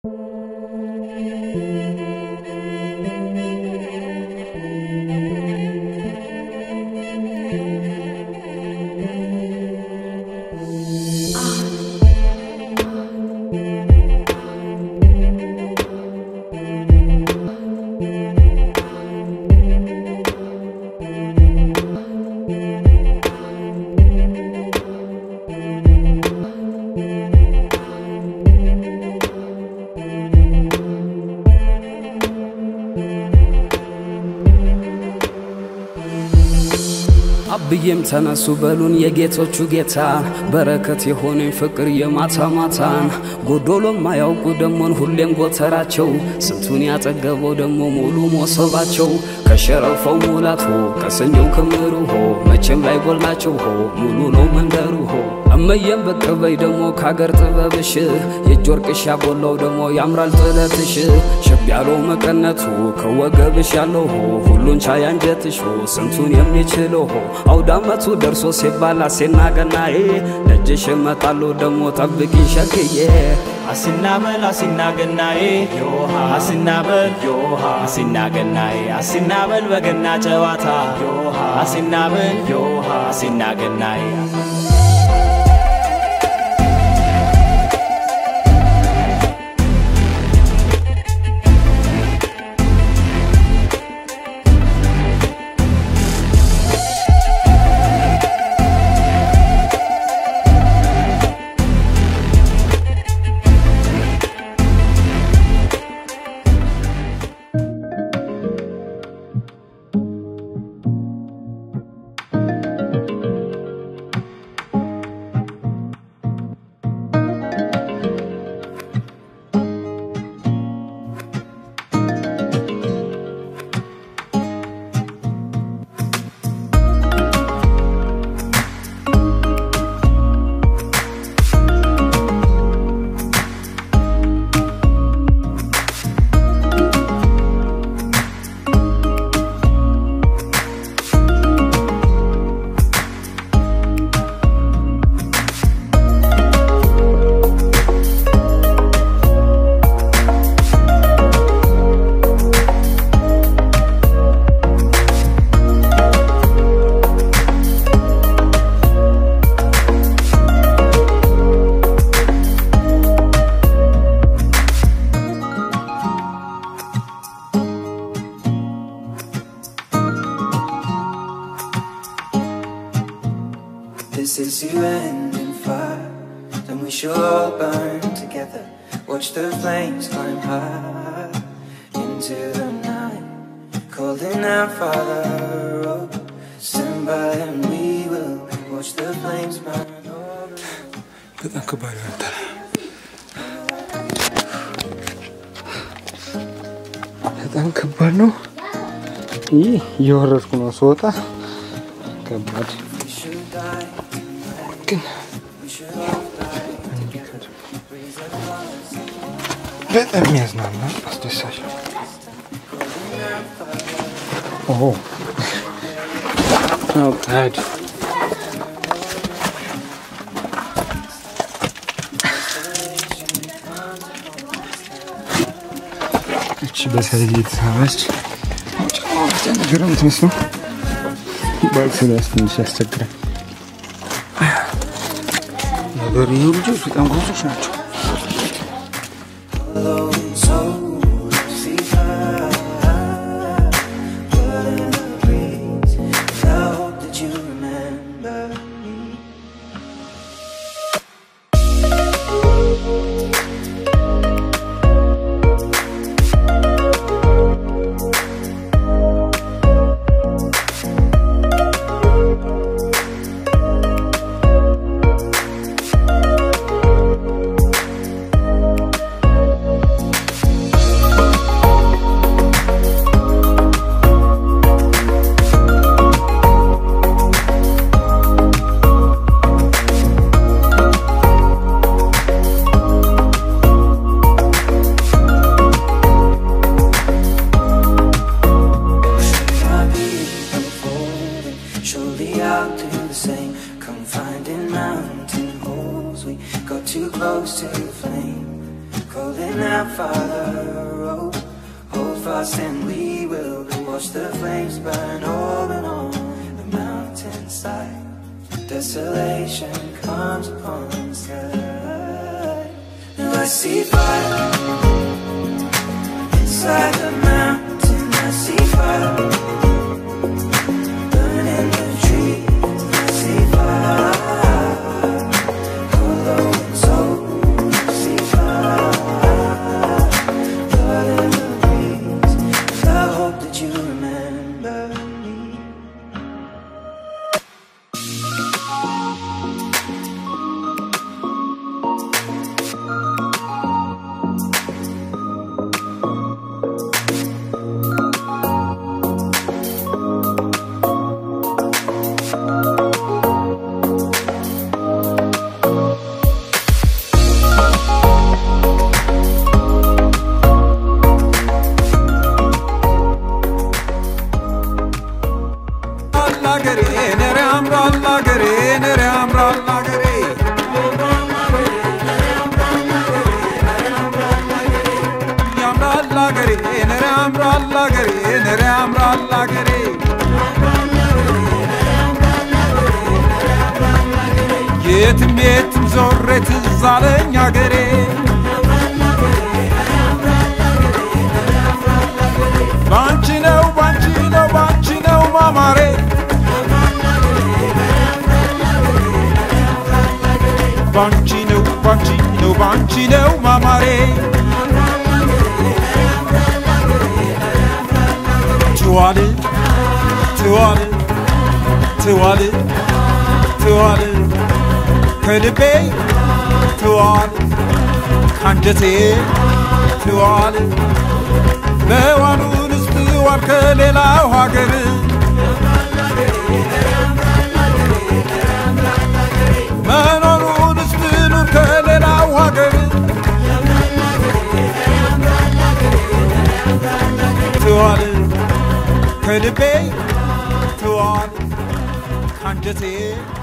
አብዬም ተነሱ በሉን የጌቶቹ ጌታ በረከት የሆነኝ ፍቅር የማታ ማታን ጎዶሎም ማያውቁ ደሞን ሁሌም ጎተራቸው ስንቱን ያጠገበው ደሞ ሙሉ ሞሰባቸው ከሸረፈው ሙላት ሆ ከሰኞው ክምሩ ሆ መቼም ላይ ጎላቸው ሆ ሙሉ ነው መንደሩ ሆ እመየም ብቅ በይ ደሞ ካገር ጥበብሽ የእጅ ወርቅሽ ያቦላው ደሞ ያምራል ጥለትሽ ሸብ ያለው መቀነቱ ከወገብሽ ያለው ሆ ሁሉን ቻይ አንጀትሽ ሆ ስንቱን የሚችለው ሆ አውዳመቱ ደርሶ ሲባል አሴና ገናዬ ደጅሽ እመጣለሁ ደሞ ጠብቂ ሸክዬ አሲናበል አሲናገናዬ ዮሃ አሲናበል ዮሃ አሲናገናዬ አሲናበል በገና ጨዋታ ዮሃ አሲናበል ዮሃ አሲናገናዬ This is you ending fire. Then we shall all burn together. Watch the flames climb high into the night. Calling out, Father, oh, stand by and we will watch the flames burn. በጣም ከባድ ነበር። በጣም ከባድ ነው። ይህ እየወረድኩ ነው ስወጣ ከባድ We should die, ግን we should all die together. በጣም የሚያዝናና አስደሳች ነው። ኦ አውጣድ እቺ በሳይዝ የተሳበች ጫማ ብቻ ነገር ነው የምትመስለው። ባክስ ራስ ትንሽ ያስቸግራል። ነገር ይሄ ልጆች በጣም ጎዞች ናቸው። Alone soul, see fire. Blood in the breeze. I hope that you remember me. out farther road. Hold fast and we will watch the flames burn open on the mountainside. Desolation comes upon the sky. Now I see fire inside the mountain. I see fire burning the trees. I see fire hollow and soul. I see fire blood in the breeze. I hope that you remember me. አላገሬ ነረ ያምራል አገሬ ነረ ያምራል አገሬ ያምራል አገሬ ነረ ያምራል አገሬ ነረ ያምራል አገሬ የትም የትም ዞሬ ትዝ አለኝ አገሬ ባንቺ ነው ባንቺ ነው ባንቺ ነው ማማሬ ባንቺ ነው ባንቺ ነው ባንቺ ነው ማማሬ ትዋል ትዋል ትዋል ትዋል ከልቤ ትዋል ካንጀቴ ትዋል በዋሉንስ ትዋል ከሌላው ሀገር መኖሩንስ ትኑር ከሌላው ሀገር ትዋል ከልቤ ትዋል ካንጀቴ